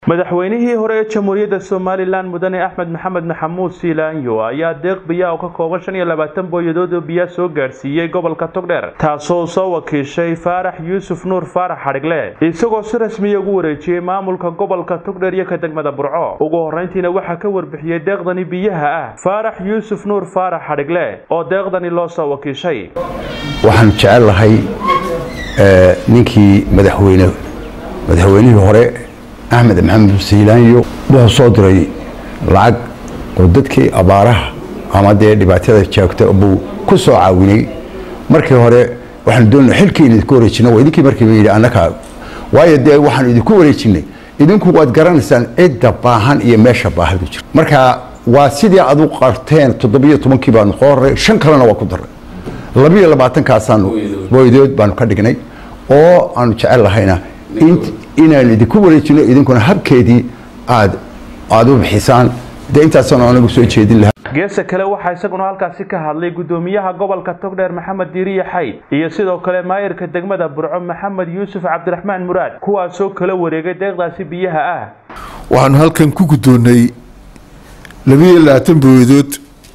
madaxweynihii hore ee jamhuuriyadda somalilan mudane axmed maxamed maxamuud siilaanyo ayaa deeq biyaa oo ka kooban shan iyo labaatan booyadood oo biyaa soo gaadhsiiyey gobolka togdheer taasoo soo wakiishay faarax yuusuf nuur faarax xadhigle isagoo si rasmiya ugu wareejiyey maamulka gobolka togdheer iyo ka degmada burco ugu horrayntiina waxaa ka warbixiyey deeqdani biyaha ah faarax yuusuf nuur faarax xadhigle oo deeqdani loo soo wakiishay waxaan jecel lahay ninkii madaxweyne madaxweynihii hore axmed maxamed siilaanyo wuxuu soo diray lacag oo dadkii abaaraha ama dee dhibaatada jaagta buu ku soo caawinay markii hore waxaan doonaa xilkii idinku wareejina waa idinkii markiiba yidhi annaka waayo dee waxaan idinku wareejinay idinku waad garanaysaan cidda baahan iyo meesha baahadu jirta marka waa sidii adu qarteen toddobiyo tobankii baanu soo horay shan kalena waa ku daray labiyo labaatankaasaan booydood baanu ka dhignay oo aanu jecel lahayna inaan idinku wareejino idinkuna habkeedii aad aad u bixisaan dee intaasaan anagu soo jeedin lahaa geesa kale waxaa isaguna halkaasi ka hadlay gudoomiyaha gobolka togdheer maxamed diiriye xayd iyo sidoo kale maayirka degmada burco maxamed yuusuf cabdiraxmaan muraad kuwaasoo kala wareegay deeqdaasi biyaha ah waxaanu halkan ku guddoonnay labiiyo labaatan booyadood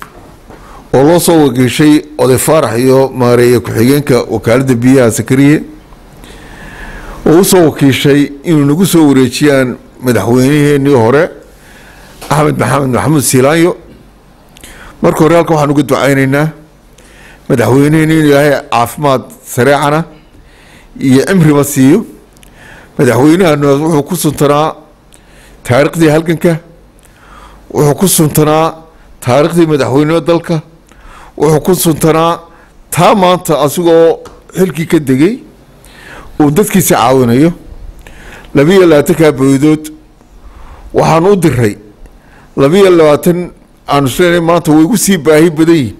oo loo soo wakiishay oday faarax iyo maareeye ku-xigeenka wakaaladda biyaha sakariye oo u soo wakiishay inuu nagu soo wareejiyaan madaxweyniheenii hore axmed maxamed maxamuud siilaanyo marka hore halkan waxaan uga ducaynaynaa madaxweyneheen inuu ilaahay caafimaad sareecana iyo cimriba siiyo madaxweynahanu wuxuu ku suntanaa taariikhdii halganka wuxuu ku suntanaa taariikhdii madaxweynimo dalka wuxuu ku suntanaa taa maanta asigoo xilkii ka degay uu dadkiisa caawinayo labiiyo labaatankaa booydood waxaan u diray labiiyo labaatan aanu isleena maanta way igu sii baahi badan yihin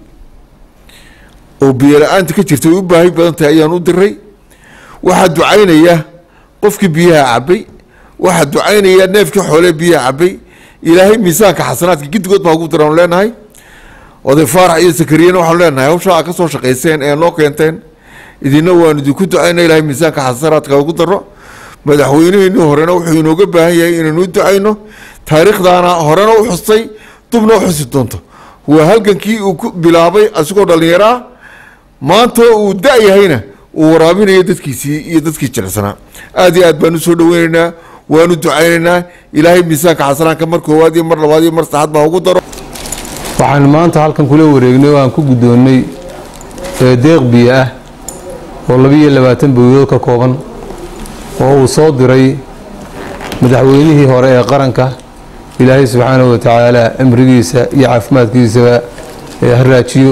oo biyo la-aanta ka jirta way u baahi badan tahay ayaan u diray waxaa ducaynaya qofkii biyaha cabay waxaa ducaynaya neefkii xoolee biyaha cabay ilaahay miisaanka xasanaadka giddigood baa ugu diraanu leenahay oday faarax iyo sakariyana waxaanu leenahay hawshaa aad ka soo shaqayseen ee noo keenteen idina waanu idinku ducayna ilahay miisaanka xasanaadka ugu daro madaxweyneheenii horena wuxuu inooga baahan yahay inaynu u ducayno taariikhdaana horena u xustay dubna u xusi doonto waa halgankii uu ku bilaabay asigoo dhallinyaro ah maanta uu da-yahayna uu waraabinayo dadkiisii iyo dadkii jilicsanaa aad iyo aad baan u soo dhaweynaynaa waanu ducaynaynaa ilaahay miisaanka xasanaanka mar koowaad iyo mar labaad iyo mar saxaad baa ugu daro waxaan maanta halkan kula wareegnay oo aan ku guddoonnay deeq biyo ah oo labiiyo labaatan booyadood ka kooban oo uu soo diray madaxweynihii hore ee qaranka ilaahay subxaanahu wa tacaala cimrigiisa iyo caafimaadkiisaba haraajiyo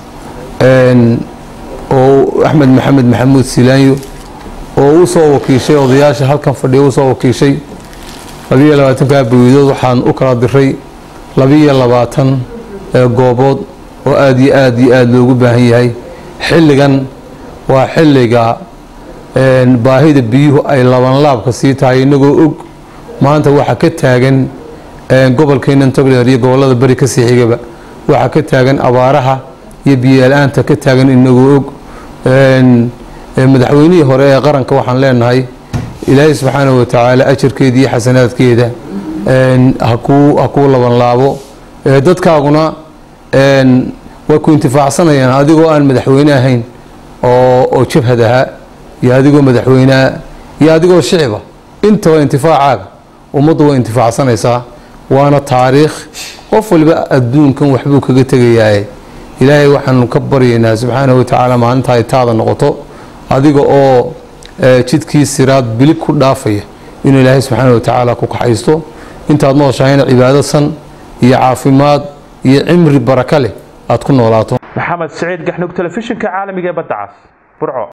oo axmed maxamed maxamuud silaanyo oo u soo wakiishay odayaasha halkan fadhiya u soo wakiishay labiiyo labaatankaa booyadood waxaan u kala diray labiiyo labaatan goobood oo aada iyo aad iyo aada loogu baahan yahay xilligan waa xilliga baahida biyuhu ay labanlaabka sii tahay inagoo og maanta waxaa ka taagan gobolkeenan togdheer iyo gobollada beri ka sii xigaba waxaa ka taagan abaaraha iyo biyola-aanta ka taagan inagoo og madaxweynihii hore ee qaranka waxaan leenahay ilaahay subxaanahu watacaala ajarkeeda iyo xasanaadkeeda ha kuu labanlaabo dadkaaguna way ku intifaacsanayaan adigoo aan madaxweyne ahayn oo jabhad ahaa iyo adigoo madaxweyneha iyo adigoo shiciba intaba intifaacaaga ummaddu way intifaacsanaysaa waana taariikh qof waliba adduunkan waxbuu kaga tegayaaye ilaahay waxaanu ka baryaynaa subxaanahu watacaala maalinta ay taada noqoto adiga oo jidkii siraad bilib ku dhaafaya inuu ilaahay subxaana watacaala ku kaxaysto intaad nooshahayna cibaado san iyo caafimaad iyo cimri baraka leh aad ku noolaato maxamed siciid gaxnug telefishinka caalamiga ee badda cas burco